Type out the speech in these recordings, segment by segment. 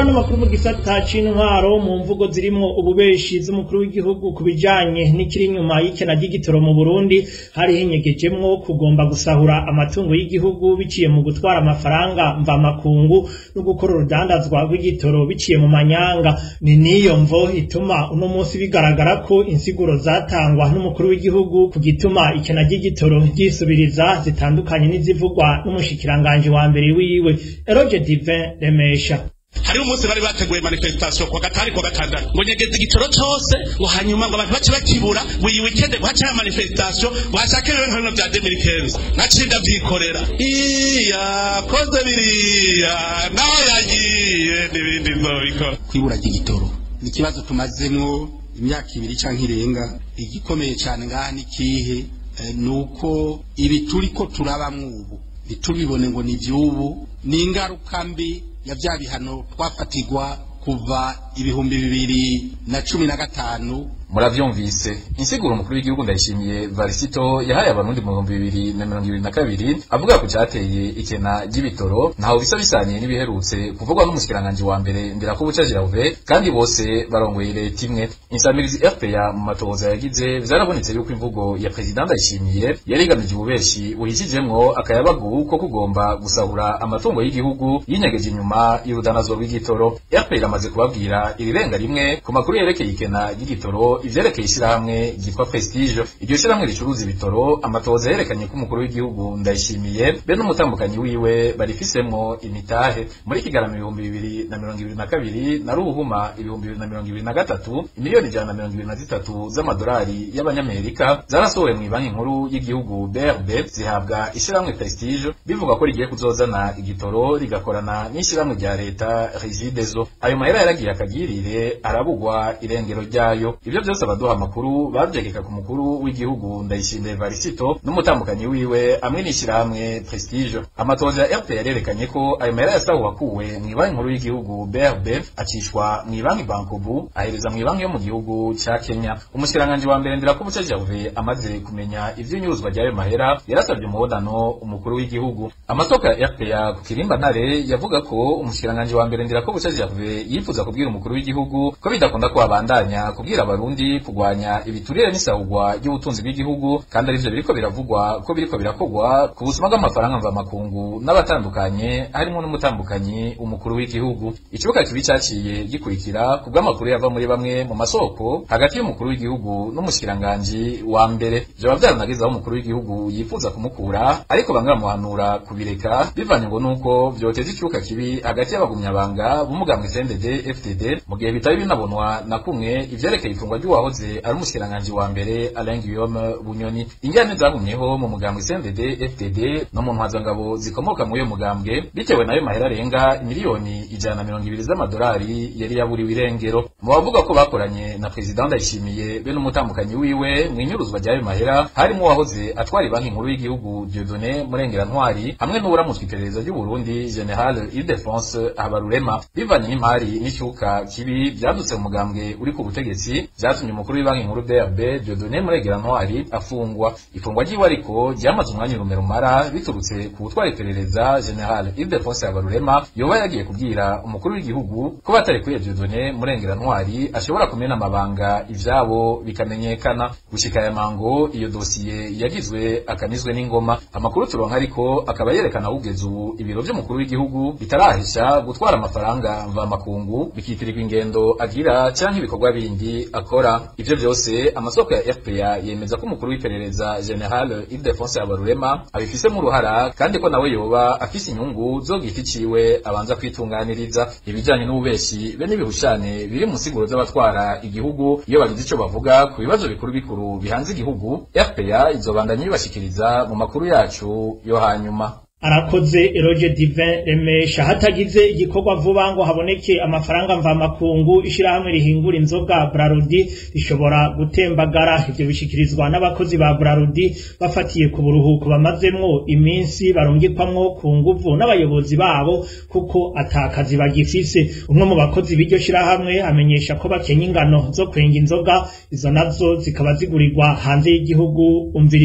ano makuru mu gisata c'intwaro mu mvugo zirimwo ububeshi z'umukuru w'igihugu ku bijanye n'ikiri inyuma y'ikena ry'igitoro mu Burundi hari hinyegejemwo kugomba gusahura amatungo y'igihugu biciye mu gutwara amafaranga mvamakungu no gukora urudandazwa rw'igitoro biciye mu manyanga ni niyo mvo ituma uno munsi bigaragara ko insiguro zatangwa n'umukuru w'igihugu ku gituma ikena ry'igitoro ryisubiriza zitandukanye n'izivugwa n'umushikiranganje wa mbere wiwe Eroge Divin Remesha hariho umunsi bari bateguye manifestation kwa gatari kwa gatandatu ngo nyegeze igitoro cose ngo hanyuma ngo abantu bace bakibura ngo iyi weekend ngo hace manifestation bashake rero nkino vya 2015 naciye ndavyikorera iya koze biriya naho yagiye n'ibindi nzobikora kwibura ry'igitoro ni ikibazo tumazemwo imyaka ibiri canke irenga igikomeye cane ngaha ni kihe eh, nuko ibi turiko turabamwo ubu ntitubibone ngo ni ivy'ubu ni ingaruka mbi ya vya bihano twafatirwa kuva ibihumbi bibiri na cumi na gatanu muravyumvise insiguro umukuru w'igihugu ndayishimiye varisito yahaye abarundi mu bihumbi bibiri na mirongo ibiri na kabiri avuga ku cateye ikena ry'ibitoro ntaho bisa bisaniye n'ibiherutse kuvugwa n'umushikiranganji wa mbere ndirakubuca jiravuve kandi bose barongoye leta imwe insamirizi rpa mu matohoza yagize vyarabonetse yuko imvugo ya perezida ndayishimiye yari igamije ububeshi buhishijemwo akayabagu ko kugomba gusahura amatungo y'igihugu yinyegeje inyuma y'urudanazwa rw'igitoro rpa iramaze kubabwira irirenga rimwe ku makuru yerekeye ikena ry'igitoro ivyerekeye ishirahamwe ryitwa Prestige iryo shirahamwe ricuruza ibitoro amatohoza yerekanye ko umukuru w'igihugu ndayishimiye be n'umutambukanyi wiwe barifisemwo imitahe muri kigarama ibihumbi bibiri na mirongo ibiri na kabiri na ruhuma ibihumbi bibiri na mirongo ibiri na gatatu imiliyoni ijana na mirongo ibiri na zitatu z'amadolari y'abanyamerika zarasohowe mu banki nkuru y'igihugu BRB zihabwa ishirahamwe Prestige bivuga ko rigiye kuzozana igitoro rigakorana n'ishirahamwe rya leta Regideso ayo mahera yaragiye akagirire arabugwa irengero ryayo ivyo vyose abaduha amakuru bavyegeka ku mukuru w'igihugu ndayishimiye varisito n'umutambukanyi wiwe hamwe n'ishirahamwe prestige amatoza ya rpa yarerekanye ko ayo mahera yasahuwe akuwe mw'ibanki nkuru y'igihugu brb acishwa mw'ibanki bankobu ahereza mw'ibanki yo mu gihugu ca kenya umushikiranganji wa mbere ndirakubuca jave amaze kumenya ivy'inyuruzwa ry'ayo mahera yarasabye umuhodano umukuru w'igihugu amasoko ya rpa ku kirimba ntare yavuga ko umushikiranganji wa mbere ndirakubuca jave yifuza kubwira umukuru w'igihugu ko bidakunda ko abandanya kubwira abarundi kugwanya ibiturire n'isahugwa ry'ubutunzi bw'igihugu kandi arivyo biriko biravugwa ko biriko birakogwa ku busuma bw'amafaranga mvamakungu n'abatandukanye harimo n'umutambukanyi umukuru w'igihugu ikibuga kibi caciye gikurikira ku bw'amakuru yava muri bamwe mu masoko hagati y'umukuru w'igihugu n'umushikiranganji wa mbere vyoba vyaranageze aho umukuru w'igihugu yifuza kumukura ariko banga bamuhanura kubireka bivanye ngo nuko vyoteza ikibuga kibi hagati y'abagumyabanga b'umugambwe CNDD FDD mu gihe bitari binabonwa na kumwe ivyerekeye ifungwa ry'uwahoze ari umushikiranganji wa mbere Alain Guillaume Bunyoni ingane zagumyeho mu mugambwe CNDD FDD no mu ntwazangabo zikomoka muri uyo mugambwe bitewe nayo mahera arenga miliyoni ijana na mirongo ibiri z'amadolari yari yaburiwe irengero mu bavuga ko bakoranye na perezida ndayishimiye be n'umutambukanyi wiwe mu inyuruzwa ry'ayo mahera harimo uwahoze atwara banki nkuru y'igihugu Dieudonné Murengera Ntwari hamwe n'uwuramutswe iperereza ry'u Burundi General Ildefonse Habarurema bivanye n'imari n'icyuka kibi byadutse mu mugambwe uri ku butegetsi vyatumye umukuru w'ibanki nkuru BRB Dieudonné Murengera Ntwari afungwa ifungwa ryiwe ariko ryamaze umwanya urumera biturutse ku gutwara iperereza General Ildefonse Habarurema yoba yagiye kubwira umukuru w'igihugu ko batari kuri Dieudonné Murengera Ntwari ashobora kumena amabanga ivyabo bikamenyekana gushika aya mango iyo dosiye yagizwe akanizwe n'ingoma amakuru turonka ariko akaba yerekana ugeze ubu ibiro vy'umukuru w'igihugu bitarahisha gutwara amafaranga mvamakungu bikitirirwa ingendo agira canke ibikorwa bindi akora ivyo vyose amasoko ya FPA yemeza ko umukuru w'iperereza General Ildefonse Habarurema abifisemo uruhara kandi ko nawe yoba afise inyungu zo giti ciwe abanza kwitunganiriza ibijanye n'ububeshi be n'ibihushane biri mu nsiguro z'abatwara igihugu iyo bagize ico bavuga ku bibazo bikuru bikuru bihanze igihugu FPA izobandanya ibashikiriza mu makuru yacu yo hanyuma arakoze eroge divin remesha hatagize igikorwa vuba ngo haboneke amafaranga mvamakungu ishirahamwe rihingura inzoga brarudi rishobora gutembagara ivyo bishikirizwa n'abakozi ba brarudi bafatiye ku buruhuko bamazemwo iminsi barungikwamwo ku nguvu n'abayobozi babo kuko atakazi bagifise umwe mu bakozi b'iryo shirahamwe amenyesha ko bakenya ingano zo kwenga inzoga izo nazo zikaba zigurirwa hanze y'igihugu umvirize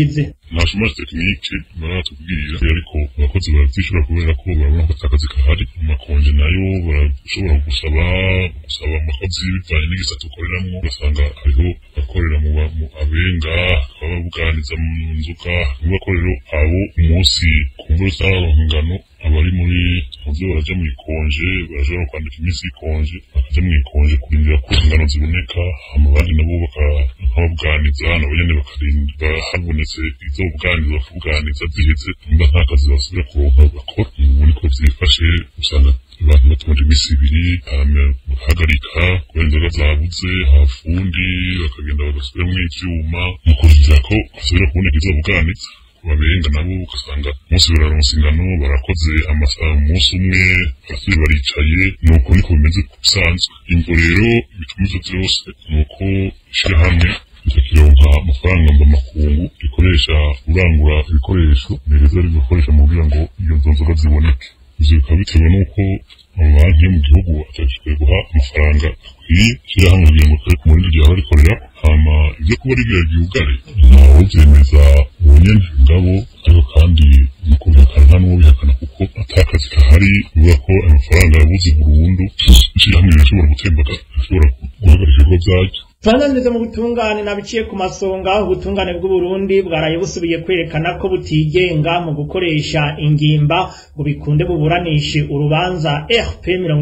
nta chômage technique baratubwira ariko abakozi baravyishura kubera ko babona ko atakazi kahari amakonje nayo barashobora gusaba gusaba amakozi bivanye n'igisata ukoreramwo ugasanga hariho abakorera mu ba- mu abenga bakaba babuganiza mu nzoga nuba ko rero abo umunsi ku mvura z'arangano abari muri muvyo baraja mu ikonje barashobora kwandika iminsi y'ikonje bakaja mu ikonje kurindira ko ingano ziboneka hama abandi nabo baka- bakababuganiza nabo nyene bakarinda habonetse izo buganiza bakabuganiza ziheze nimba nta kazi basubira kuronka bakora ubu niko vyifashe usanga abantu batonda iminsi ibiri hama bagahagarika kubera inzoga zabuze hafundi bakagenda bagasubiramwo ivyuma mu kurindira ko hasubira kuboneka izo buganiza babenga nabo ugasanga umunsi bararonsa ingano barakoze amasaha umunsi umwe barasubiye baricaye nuko niko bimeze bisanzwe imvo rero bituma ivyo vyose nuko ishirahamwe rikakironka amafaranga mva makungu rikoresha urangura ibikoresho nireza rigakoresha mu kugira ngo iyo nzo nzoga ziboneke ivyo bikaba bitewe n'uko amabanki yo mu gihugu atashoboye guha amafaranga akwiye ishirahamwe kugira ngo kare ku murindi ryahora rikorera hama ivyo kuba rigira ryugare ntawe vyemeza uwo nyene ngabo ariko kandi mu kubihakana nta n'uwo bihakana kuko atakazi kahari bivuga ko amafaranga yabuze burundu ishirahamwe rirashobora gutembaga rishobora guhagarika ibikorwa vyaryo Tubandaniriza mu butungane nabiciye ku masonga ubutungane bw'Uburundi bwaraye busubiye kwerekana ko butigenga mu gukoresha ingimba ngo bikunde buburanishe urubanza RP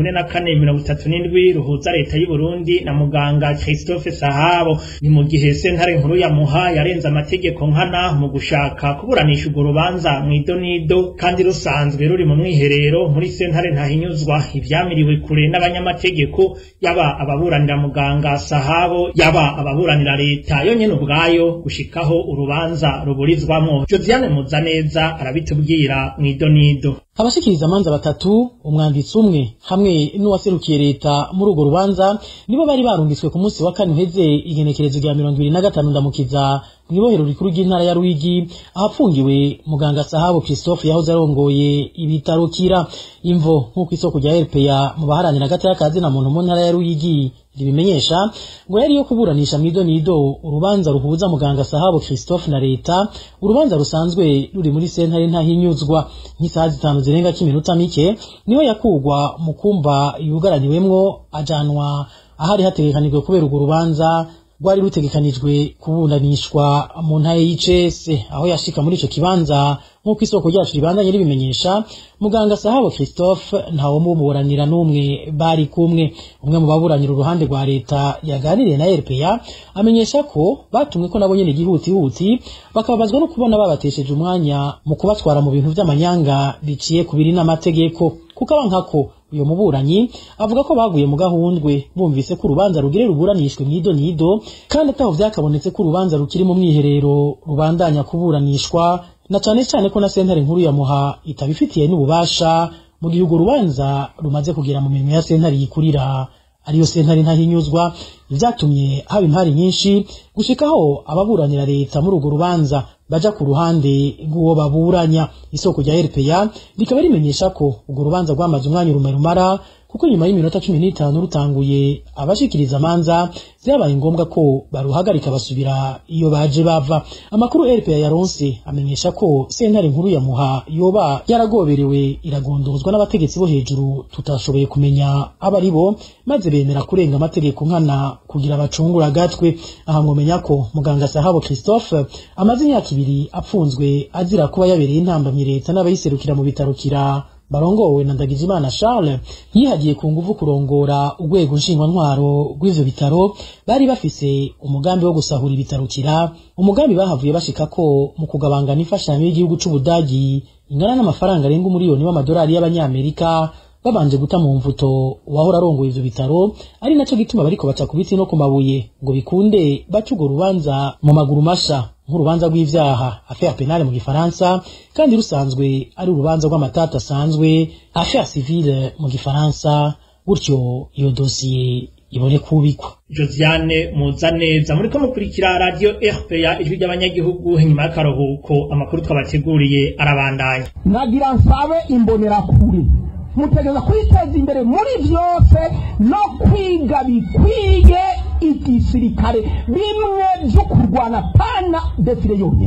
4437 ruhuza leta y'u Burundi na muganga Christophe Sahabo ni mu gihe sentare nkuru ya Muha yarenze amategeko nkana mu gushaka kuburanisha urwo rubanza mu idonido kandi rusanzwe ruri mu mwiherero muri sentare ntahinyuzwa ivyamiriwe kure n'abanyamategeko yaba ababuranira muganga Sahabo yaba ababuranira leta yo nyene ubwayo gushikaho urubanza ruburizwamwo Josiane Muzaneza arabitubwira mw'idonido abashikiriza amanza batatu umwanditsi umwe hamwe n'uwaserukiye leta muri urwo rubanza nibo bari barungitswe ku munsi wa kane uheze igenekerezo rya mirongo ibiri na gatanu ndamukiza mw'ibohero rikuru ry'intara ya Ruyigi ahapfungiwe muganga Sahabo Christophe yahoze arongoye ibitaro kira imvo nk'uko isoko rya RPA mu baharanira hagati y'akazi na muntu mu ntara ya Ruyigi ribimenyesha ngo yari yo kuburanisha mw'idonido urubanza ruhuza muganga Sahabo Christophe na leta urubanza rusanzwe ruri muri sentare ntahinyuzwa nk'isaha zitanu zirenga k'iminota mike niwe yakugwa mu kumba yugaraniwemwo ajanwa ahari hategekanijwe kubera urwo rubanza rwari rutegekanijwe kuburanishwa mu ntara y'ICS aho yashika muri ico kibanza nk'uko isoko ryacu ribandanye ribimenyesha muganga Sahabo Christophe ntawo mumuburanira n'umwe bari kumwe umwe mu baburanira uruhande rwa leta yaganiriye na RPA amenyesha ko batumwe ko nabo nyene igihutihuti bakababazwa no kubona babatesheje umwanya mu kubatwara mu bintu vy'amanyanga biciye ku biri n'amategeko kuko abankako uyo muburanyi avuga ko baguye mu gahundwe bumvise ko urubanza rugire ruburanishwe mwido nido kandi ataho vyakabonetse ko urubanza rukiri mu mwiherero rubandanya kuburanishwa na cane cane ko na sentare nkuru ya muha itabifitiye n'ububasha mu gihe urwo rubanza rumaze kugera mu mirimo ya sentare yikurira ariyo sentare ntahinyuzwa vyatumye haba impari nyinshi gushikaho ababuranira leta muri urwo rubanza baja ku ruhande rw'uwo baburanya isoko rya RPA rikaba rimenyesha ko urwo rubanza rwamaze umwanya urume rumara kuko nyuma y'iminota cumi n'itanu rutanguye abashikiriza amanza vyabaye ngombwa ko baruhagarika basubira iyo baje bava amakuru RPA yaronse amenyesha ko sentare nkuru ya Muha yoba yaragoberewe iragondozwa n'abategetsi bo hejuru tutashoboye kumenya abo ari bo maze bemera kurenga amategeko nkana kugira bacungura agatwe aha mwomenya ko muganga Sahabo Christophe amaze imyaka ibiri apfunzwe azira kuba yabereye intambamyi leta n'abayiserukira mu bitaro kira barongowe na Ndagijimana Charles yihagiye ku nguvu kurongora urwego nshingwantwaro rw'ivyo bitaro bari bafise umugambi wo gusahura ibitaro kira umugambi bahavuye bashika ko mu kugabangana imfashanyo y'igihugu c'Ubudagi ingana n'amafaranga arenga umuriyoni w'amadolari y'abanyamerika babanje guta mu mvuto uwahora arongoye ivyo bitaro ari naco gituma bariko baca ku biti no ku mabuye ngo bikunde baca urwo rubanza mu maguru masha nk'urubanza rw'ivyaha affaire penale mu gifaransa kandi rusanzwe ari urubanza rw'amatata asanzwe affaire civile mu gifaransa gutyo iyo dosiye ibone kubikwa Josiane Muzaneza muriko mukurikira radio RPA ijwi ry'abanyagihugu nyuma y'akaruhuko amakuru twabateguriye arabandanya nagira nsabe imbonerakure mutegeza kwiteza imbere muri byose no kwiga bikwiye igisirikare bimwe byo kurwana pana defile yonyine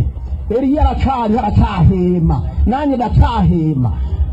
eliya aracariho aracahema nanjye ndacahema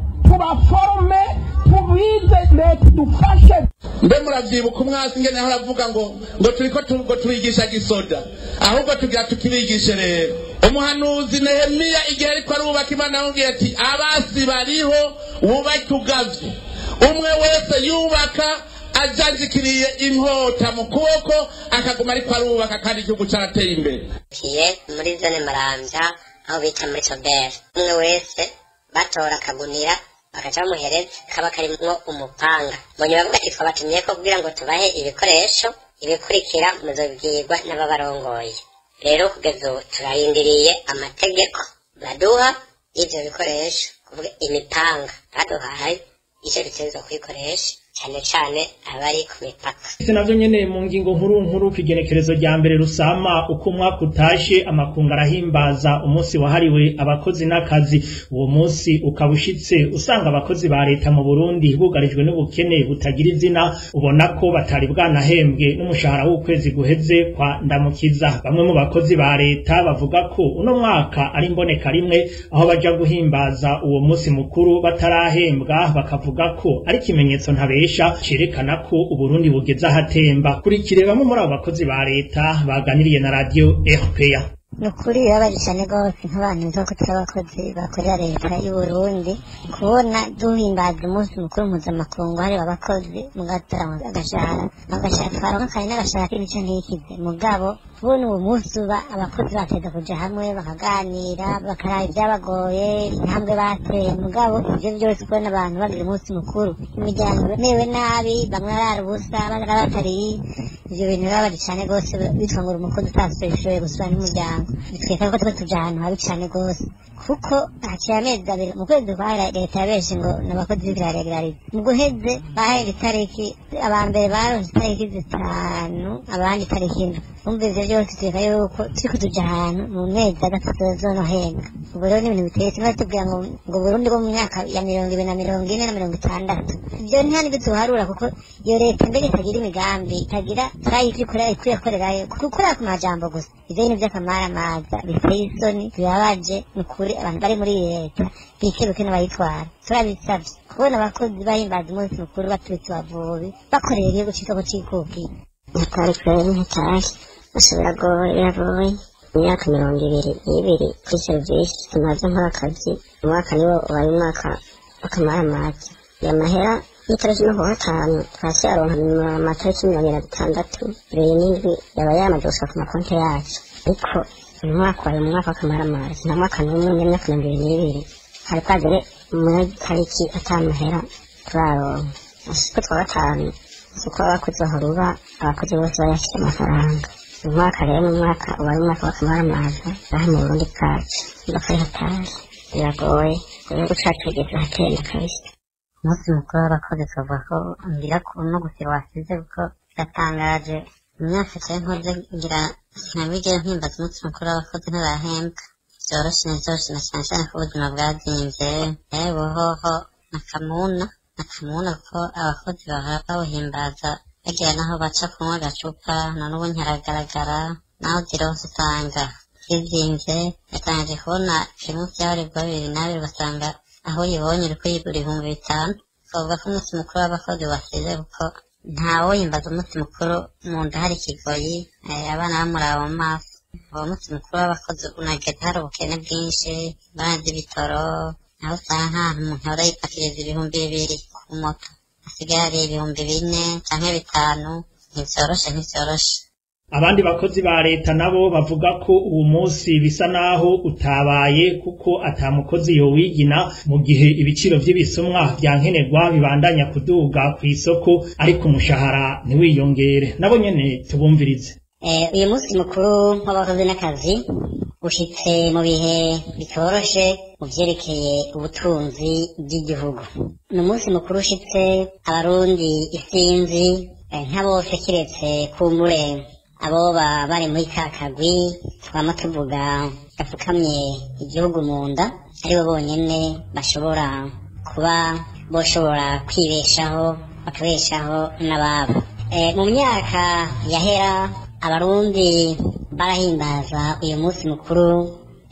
tubaforome tubize leta idufashe mbe muravyibuka umwasi ngene aho aravuga ngo ngo turiko tu- ngo tubigisha gisoda ahubwo tugira tukibigishe rero umuhanuzi nehemiya igihe ariko arubaka imana yamubwiye ati abasi bariho wubake ugavye umwe wese yubaka ajanjikiriye inkota mu kuboko akaguma ariko arubaka kandi igihugu carateye imbere kiye muri zone marambya aho bita muri soberi umwe wese batora akagunira bakaca bamuhereza kaba karimwo umupanga mbonye bavuga ati twabatumye ko kugira ngo tubahe ibikoresho ibikurikira muzobwirwa n'ababarongoye rero kugeza ubu turarindiriye amategeko baduha y'ivyo bikoresho kuvuga imipanga baduhaye icyo dutegerezwa kuyikoresha cyane cyane abari ku mipaka ese navyo nyene mu ngingo nkuru nkuru kw'igenekerezo rya mbere rusama uko umwaka utashe amakungu arahimbaza umunsi wahariwe abakozi n'akazi uwo munsi ukaba ushitse usanga abakozi ba leta mu burundi bugarijwe n'ubukene butagira izina ubona ko batari bwanahembwe n'umushahara w'ukwezi guheze kwa ndamukiza bamwe mu bakozi ba leta bavuga ko uno mwaka ari mboneka rimwe aho baja guhimbaza uwo munsi mukuru batarahembwa bakavuga ko ari ikimenyetso ntabesha cerekana ko uburundi bugeze ahatemba kurikire bamwe muri abo bakozi ba leta baganiriye na radio rpa ni ukuri birabaje cyane rwose nk'abantu bivuga ko turi abakozi bakorera leta y'u Burundi kubona duhimbaza umunsi mukuru mpuzamakungu hariwe abakozi mugatarama agashahara agashahara twaronka kandi n'agashahara k'imico ntikize mugabo kubona uwo munsi uba abakozi bateza kuja hamwe bakaganira bakaraba ibyabagoye intambwe bateye mugabo ivyo byose kubona abantu bagira umunsi mukuru imiryango imerewe nabi bamwe arara ubusa abandi batariye ivyo bintu birabaje cyane rwose bitwa ngo uri umukozi utashoboye gusura n'umuryango bitwereka ko tuba tuja ahantu habi cyane rwose kuko haciye amezi abiri mu kwezi kwa leta yabenshi ngo ni abakozi b'ibiraregariza mu guheze bahera itariki aba mbere baronse itariki zitanu abandi itariki indwi umva ivyo byose twereka yuko turiko tuja ahantu mu mezi agatatu zonohenga ubu rero ni ibintu biteye kimwe tubwira ngo ngo burundi bwo mu myaka ya mirongo ibiri na mirongo ine na mirongo itandatu ivyo nta nibyo tuharura kuko iyo leta mbere itagira imigambi itagira turayi ivyo ikora ikwiye korerayo gukorera ku majambo gusa ivyo ni vy'akamaramaza biteye isoni bibabaje ni ukuri abantu bari muri iyi leta bikebuke n'abayitwara turabisavye kubona abakozi bahimbaza umunsi mukuru batubitse abavubi bakorera igihugu citwa ko cikukiye ntitwari kweri ntitashye gusa biragoye biragoye imyaka mirongo ibiri n'ibiri kuri serivisi tumaze nkora akazi umwaka niwo ubaye umwaka w'akamaramaza iyo mahera y'itariki no kuwa gatanu twasi aronka amatariki mirongo irindwi na bitandatu ibiri n'indwi yaba yamaze gusohoka ku makonti yacu ariko uyu mwaka ubaye umwaka w'akamaramaza nta mwaka n'umwe n'imyaka mirongo ibiri n'ibiri hari kwagere muri tariki atamahera turaronka ko twa gatanu uko abakozi bahora uba abakozi bose bayafite amafaranga uyu mwaka rero ni umwaka ubaye umwaka w'akamaramaza aha mu burundi bwacu bakari hatari biragoye igihugu cacu kigeze ahatenda kabisa umunsi mukuru w'abakozi tuvuga ko ngira no gusiba wasize kuko biratangaje imyaka cyane nkoze ngira ntabigera mpimbaza umunsi mukuru w'abakozi ntibahembwa vyoroshe na vyoroshe na cane cane ko ubuzima bwazimvye yewe hoho nakamuna nakamuna kuko abakozi bahora bawuhimbaza bagira naho baca kunywa agacupa none ubu ntiharagaragara naho zironse usanga zizimvye yatangaje kubona primusi y'abarebwa bibiri n'abiri ugasanga aho uyibonye uriko yigura ibihumbi bitanu twavuga ko umunsi mukuru w'abakozi wasize kuko ntawoyimbaza umunsi mukuru mu nda hari ikigoyi eh, abana bamuraba mu maso uwo munsi mukuru w'abakozi unagenda hari ubukene bwinshi barazi ibitoro aho usanga nk'ahantu umuntu ahora yipakiriza ibihumbi bibiri ku moto hasigaye hari ibihumbi bine canke bitanu ntivyoroshe ntivyoroshe abandi bakozi ba leta nabo bavuga ko uwo munsi bisa naho utabaye kuko ata mukozi yowigina mu gihe ibiciro vy'ibisumwa vya nkenerwa bibandanya kuduga kw'isoko ariko umushahara ntiwiyongere nabo nyene tubumvirize Eh, uyu munsi mukuru w'abakozi n'akazi ushitse mu bihe bitoroshe mu vyerekeye ubutunzi bw'igihugu ni umunsi mukuru ushitse abarundi isinzi eh, nka bose kiretse kumbure aboba bari muri ka kagwi twama tuvuga gapfukamye igihugu mu nda aribo bonyene bashobora kuba boshobora kwibeshaho bakabeshaho n'ababo Eh, mu myaka yahera abarundi barahimbaza uyu munsi mukuru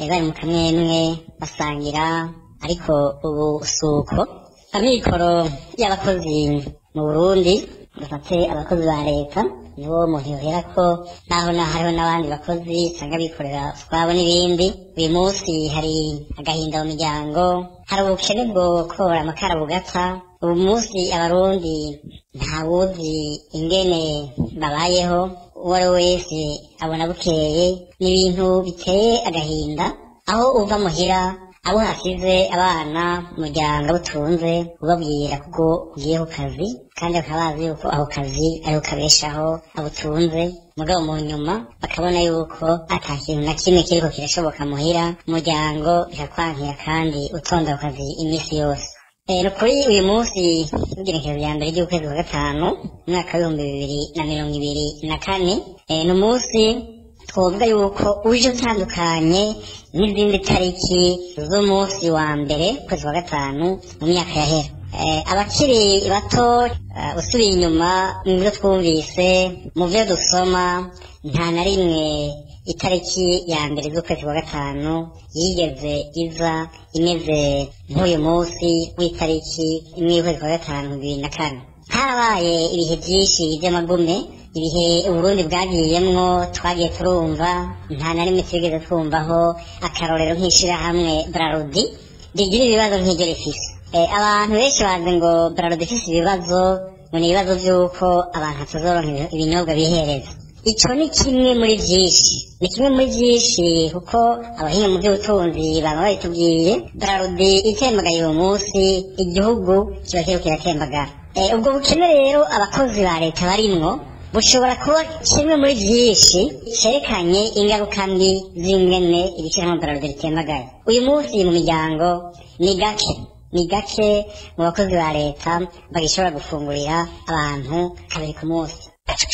eh, bari mu kamwemwe basangira ariko ubu suko amikoro y'abakozi mu burundi dufate abakozi ba leta nibo muntu yohera ko naho na hariho n'abandi bakozi usanga bikorera utwabo n'ibindi uyu munsi hari agahinda mu miryango hari ubukene bwo kora amakara bugata ubu munsi abarundi ntawuzi ingene babayeho uwo ari we wese abona bukeye ni ibintu biteye agahinda aho uva muhira abo hasize abana umuryango butunze ubabwira kuko ugiye ku kazi kandi bakaba bazi yuko ako kazi ariho kabeshaho abutunze mugabo mu nyuma bakabona yuko ata kintu na kimwe kiriko kirashoboka muhira umuryango bikakwankira kandi utonda ku kazi iminsi yose Eh, ni kuri uyu munsi w'igenekerezo rya mbere ry'ukwezi kwa gatanu umwaka w'ibihumbi bibiri na mirongo ibiri na kane eh, ni umunsi twovuga yuko uje utandukanye n'izindi tariki z'umunsi wa mbere ukwezi kwa gatanu mu myaka yahera Eh, abakiri bato eh, usubiye inyuma mu byo twumvise mu byo dusoma nta na rimwe itariki ya mbere z'ukwezi kwa gatanu yigeze iza imeze nk'uyu munsi w'itariki imwe y'ukwezi kwa gatanu bibiri na kane harabaye ibihe byinshi by'amagume ibihe uburundi bwagiyemwo twagiye turumva nta na rimwe twigeze twumvaho akarorero nk'ishirahamwe brarudi rigira ibibazo nk'iryo rifise Eh, abantu benshi bazi ngo brarudi ifise ibibazo ngo ni ibibazo by'uko abantu batazoronka ibinyobwa bihereza icyo ni kimwe muri byinshi ni kimwe muri byinshi kuko abahinga mu by'ubutunzi baba babitubwiye brarudi itembagaye uwo munsi igihugu kiba kiriko kiratembagara Eh, ubwo bukene rero abakozi ba leta barimwo bushobora kuba kimwe muri byinshi cerekanye ingaruka mbi z'ingene ibiciro brarudi bitembagaye uyu munsi mu miryango ni gake ni gake mu bakozi ba leta bagishobora gufungurira abantu kabiri ku munsi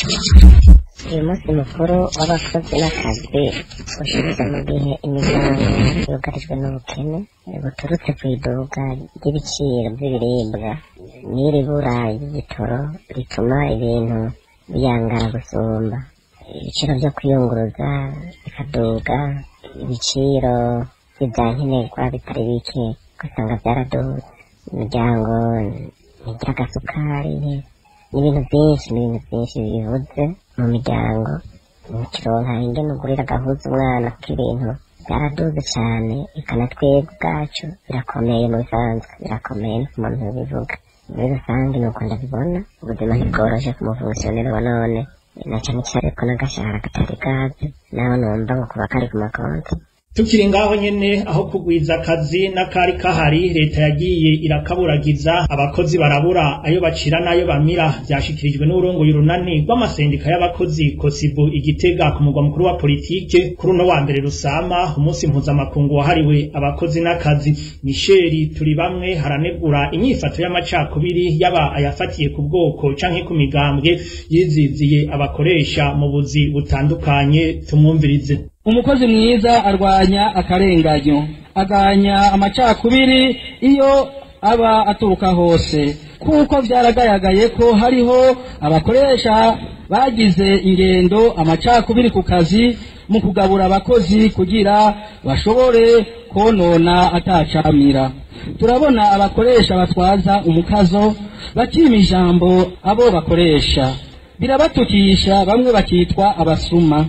uyu munsi mukuru w'abakozi n'akazi ushize mu gihe imiryango yugarijwe n'ubukene buturutse ku iduka ry'ibiciro by'ibiribwa n'iri bura ry'igitoro rituma ibintu biyangara gusumba ibiciro byo kwiyunguruza bikaduga ibiciro by'ibyankenerwa bitari bike ugasanga byaraduze imiryango ntigira agasukari n'ibintu byinshi n'ibintu byinshi bivuze mu miryango ntikironka ingene ugurira agahuza umwana kuko ibintu byaraduze cyane ikana twebwe ubwacu birakomeye mu bisanzwe birakomeye no ku muntu bivuga muri rusange ni uko ndabibona ubuzima ntibworoshe ku mufunkisiyoneri wa none na cyane cyane ko n'agashahara katari gaze naho numva ngo kuba kari ku makonti tukiri ngaho nyene aho kugwiza akazi n'akari kahari leta yagiye irakaburagiza abakozi barabura ayo bacira n'ayo bamira vyashikirijwe n'urongoye urunani rw'amasendika y'abakozi kosibu igitega ku mugwa mukuru wa politike kuri uno wa mbere rusama umunsi mpuzamakungu wahariwe abakozi n'akazi misheri turi bamwe haranegura inyifato y'amacakubiri yaba ayafatiye ku bwoko canke ku migambwe yiziziye abakoresha mu buzi butandukanye tumwumvirize umukozi mwiza arwanya akarenganyo aganya amacakubiri iyo aba aturuka hose kuko byaragaragaye ko hariho abakoresha bagize ingendo amacakubiri ku kazi mu kugabura abakozi kugira bashobore konona atacamira turabona abakoresha batwaza umukazo bakima ijambo abo bakoresha birabatukisha bamwe bakitwa abasuma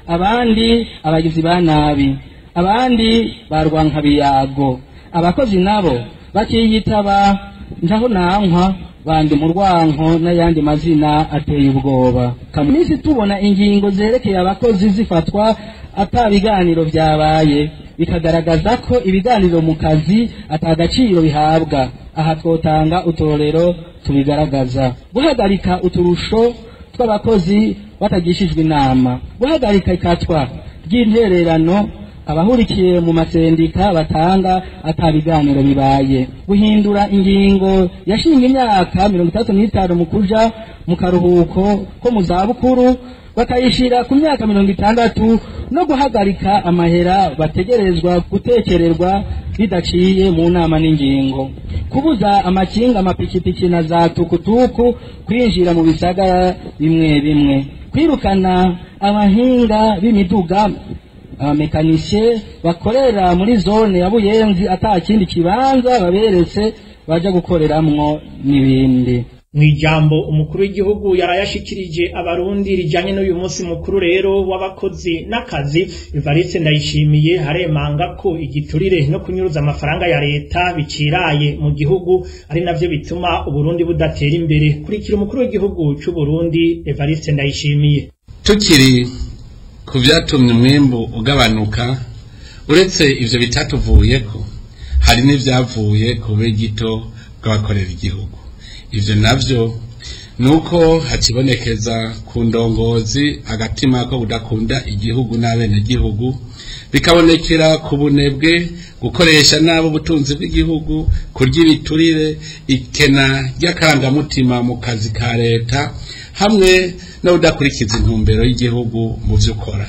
abandi abagizi ba nabi abandi barwanka biyago abakozi nabo bakiyitaba ntaho nankwa bandi mu rwanko n'ayandi mazina ateye ubwoba kaminsi tubona ingingo zerekeye abakozi zifatwa ata biganiro byabaye bikagaragaza ko ibiganiro mu kazi atagaciro bihabwa aha twotanga uturorero tubigaragaza guhagarika uturusho tw'abakozi batagishijwe inama guhagarika ikatwa ry'intererano abahurikiye mu masendika batanga ata biganiro bibaye guhindura ingingo yashinga imyaka mirongo itandatu n'itanu mu kuja mu karuhuko ko mu zabukuru bakayishira ku myaka mirongo itandatu no guhagarika amahera bategerezwa gutekererwa bidaciye mu nama n'ingingo kubuza amakinga amapikipiki na za tukutuku kwinjira mu bisagara bimwe bimwe kwirukana abahinga b'imiduga abamekanisye bakorera muri zone ya buyenzi ata kindi kibanza baberetse baja gukoreramwo n'ibindi mw'ijambo umukuru w'igihugu yarayashikirije abarundi rijanye n'uyu munsi mukuru rero w'abakozi n'akazi Evariste Ndayishimiye haremanga ko igiturire no kunyuruza amafaranga ya leta biciraye mu gihugu ari navyo bituma Uburundi budatera imbere kurikira umukuru w'igihugu c'u Burundi Evariste Ndayishimiye tukiri ku vyatumye umwimbu ugabanuka uretse ivyo bitatuvuyeko hari n'ivyavuye ku bigito bw'abakorera igihugu ivyo navyo nuko hakibonekeza ku ndongozi agatima ko kudakunda igihugu n'abenegihugu bikabonekera ku bunebwe gukoresha nabi ubutunzi bw'igihugu kurya ibiturire ikena ry'akarangamutima mu kazi ka leta hamwe no kudakurikiza intumbero y'igihugu mu vyo ukora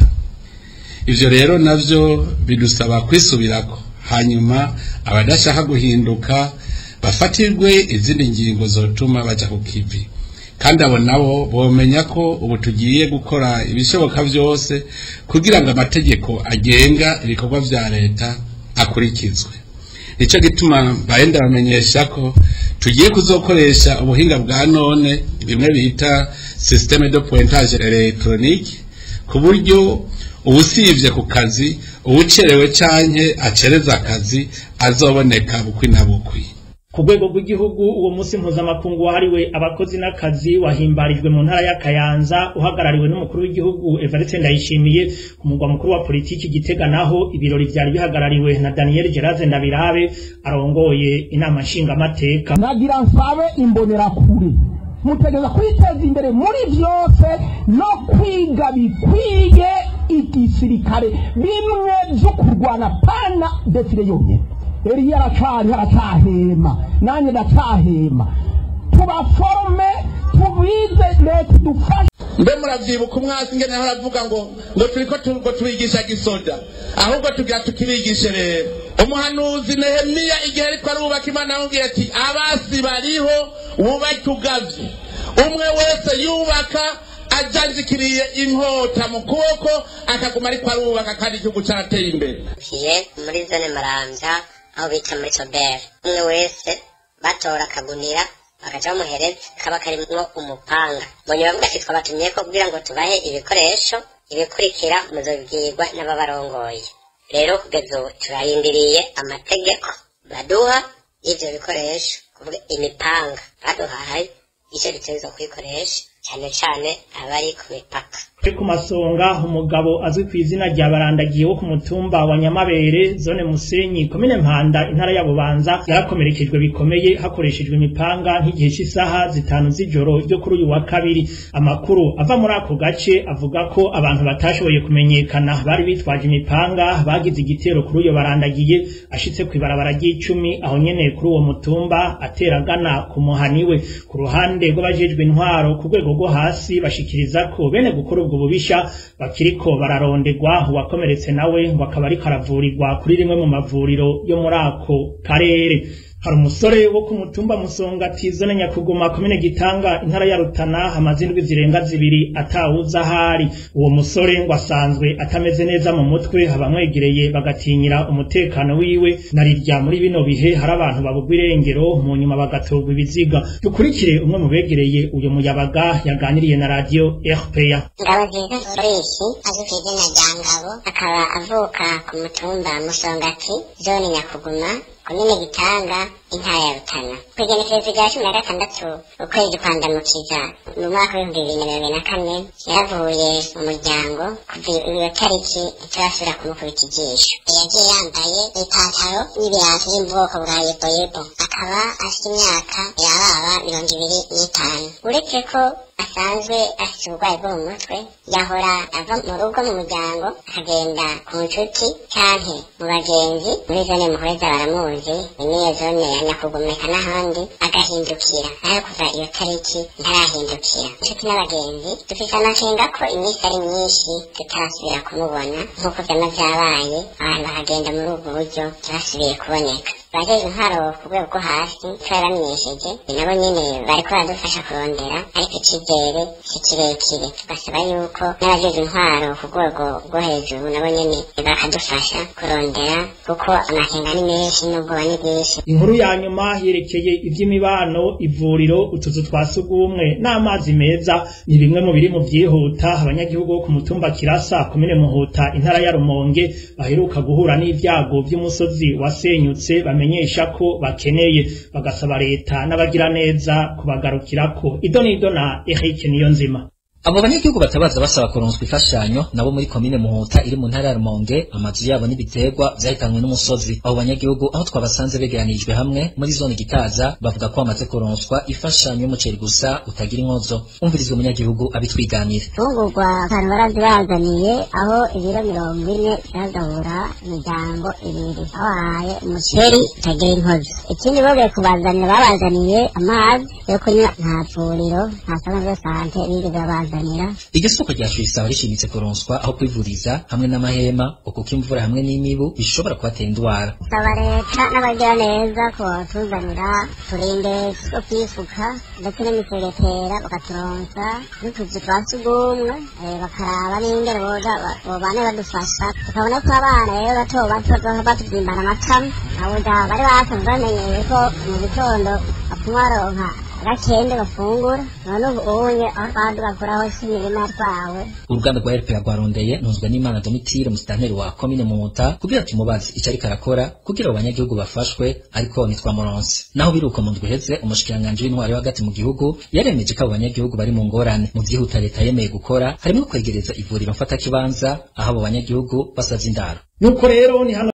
ivyo rero navyo bidusaba kwisubirako hanyuma abadashaka guhinduka bafatirwe izindi ngingo zotuma baja ku kivi kandi abo nabo bomenya ko ubu tugiye gukora ibishoboka vyose kugira ngo amategeko agenga ibikorwa vya leta akurikizwe nico gituma mbaye ndabamenyesha ko tugiye kuzokoresha ubuhinga bwa none bimwe bita systeme de pointage electronique ku buryo ubusivye ku kazi uwucerewe canke acereza akazi azoboneka bukwi na bukwi ku rwego rw'igihugu uwo munsi mpuzamakungu wahariwe abakozi n'akazi wahimbarijwe mu ntara ya Kayanza uhagarariwe n'umukuru w'igihugu Evariste Ndayishimiye ku mugwa mukuru wa politiki Gitega naho ibirori vyari bihagarariwe na Daniel Geraze Ndabirabe arongoye inama nshingamateka nagira nsabe imbonerakure mutegeza kwiteza imbere muri byose no kwiga bikwiye igisirikare bimwe byo kurwana pana defile yonyine Eliya aracari haracahema nanjye ndacahema tubaforome tubize leta idufashe mbe muravyibuka umwasi ngene aho aravuga ngo ngo turiko tu- ngo tubigisha gisoda ahubwo tugira tukibigishe rero umuhanuzi nehemiya igihe ariko arubaka imana yamubwiye ati abasi bariho wubake ugavye umwe wese yubaka ajanjikiriye inkota mu kuboko akaguma ariko arubaka kandi igihugu carateye imbere kiye muri zone marambya aho bita muri soberi umwe wese batora akagunira bakaca bamuhereza kaba karimwo umupanga mbonye bavuga ati twabatumye ko kugira ngo tubahe ibikoresho ibikurikira muzobwirwa n'ababarongoye rero kugeza ubu turarindiriye amategeko baduha y'ivyo bikoresho kuvuga imipanga baduhaye ico dutegerezwa kuyikoresha cyane cyane abari ku mipaka Kuri ku masonga umugabo azwi ku izina rya barandagiye wo ku mutumba wa Nyamabere zone Musenyi komine Mpanda intara ya Bubanza yarakomerekejwe bikomeye hakoreshejwe imipanga nk'igihe cy'isaha zitanu z'ijoro ryo kuri uyu wa kabiri amakuru ava muri ako gace avuga ko abantu batashoboye kumenyekana bari bitwaje imipanga bagize igitero kuri uyo barandagiye ashitse ku ibarabara ry'icumi aho nyene kuri uwo mutumba ateragana ku muhaniwe ku ruhande rw'abajejwe intwaro ku rwego rwo hasi bashikiriza ko bene gukora ubwo bubisha bakiriko bararondegwa uwakomeretse nawe ngo akaba ariko aravurirwa kuri rimwe mu mavuriro yo muri ako karere hari umusore wo ku mutumba musongati zone nyakuguma komine gitanga intara ya rutana hamaze indwi zirenga zibiri atawuza ahari uwo musore ngo asanzwe atameze neza mu mutwe abamwegereye bagatinyira umutekano wiwe narirya muri bino bihe hari abantu babugwa irengero mu nyuma bagatorwa ibiziga dukurikire umwe mu begereye uyu muyabaga yaganiriye na radio RPA ngabo nziza soreshi azwi ku izina rya ngabo akaba avuka ku mutumba musongati zone nyakuguma komine gitanga intara ya rutana ku igenekerezo rya cumi na gatandatu ukwezi kwa ndamukiza mu mwaka w'ibihumbi bibiri na mirongo ine na kane yaravuye mu muryango kuva iyo tariki itarasubira kumukubita ijisho yagiye yambaye ipantaro n'ibirato biri mu bwoko bwa yeboyebo akaba afite imyaka yababa mirongo ibiri n'itanu uretse ko asanzwe afite uburwayi bwo mu mutwe yahora ava mu rugo mu muryango akagenda ku nshuti canke mu bagenzi muri zone muhoreza baramuzi niyo zone ya nyakugumeka n'ahandi agahindukira nayo kuva iyo tariki ntarahindukira inshuti n'abagenzi dufise amakenga ko iminsi ari myinshi tutarasubira kumubona nk'uko vyama vyabaye abantu bakagenda muri ubwo buryo ntibasubiye kuboneka baje intwaro ku rwego rwo hasi twaramenyesheje nabo nyene bariko baradufasha kurondera ariko icizere si kirekire tugasaba yuko n'abajeje intwaro ku rwego rwo hejuru nabo nyene bakadufasha kurondera kuko amakenga ni menshi n'ubwoba ni bwinshi inkuru ya nyuma yerekeye ivy'imibano ivuriro utuzu twa sugumwe n'amazi meza ni bimwe mu biri mu vyihuta abanyagihugu bo ku mutumba kirasa komine muhuta intara ya rumonge baheruka guhura n'ivyago vy'umusozi wasenyutse bamenyesha ko bakeneye bagasaba leta n'abagira neza kubagarukirako ido n'ido na Eric Niyonzima abo banyagihugu batabaza basaba kuronswa imfashanyo nabo muri komine muhuta iri mu ntara ya rumonge amazu yabo n'ibiterwa vyahitanywe n'umusozi abo banyagihugu aho twabasanze begeranijwe hamwe muri zone gitaza bavuga ko bamaze kuronswa imfashanyo y'umuceri gusa utagira inkozo umvirizwe umunyagihugu abitwiganira fungurwa ahantu barazibazaniye aho ibiro mirongo ine byagabura imiryango ibiri aho hahaye umuceri utagira inkozi ikindi bongeye kubazanira babazaniye amazi yo kunywa nta vuriro nta sano de sante bigeze babazanira iryo soko rya isaba rishimitse kuronswa aho kwivuriza hamwe n'amahema kuko imvura hamwe n'imibu bishobora kubatera indwara saba leta n'abagira neza ko batuzanira turinde two kwifuka ndetse n'imisegetera bakaturonsa n'utuzu twa sugumwe eh, bakaraba n'ingene boza ba- bobane badufasha tukabona ko abana rero bato bato bazoha batuvyimbana amatama abuja bari basanzwe bamenyeye ko mu gitondo bapfuma baronka gakende bafungura none ubu unye aho twaduka kuraho si imirima twawe uruganda rwa rpa rwarondeye ntunzwe n'imana domitire musitanteri wa komine muhuta kugira tumubaze icyo ariko arakora kugira abo banyagihugu bafashwe ariko ntitwamuronse naho biruko mu ndwi iheze umushikiranganji w'intwari hagati mu gihugu yaremeje ko abo banyagihugu bari mu ngorane mu vyihuta leta yemeye gukora harimo kwegereza ivuriro mfatakibanza aho abo banyagihugu basavye indaro nuko rero ni hano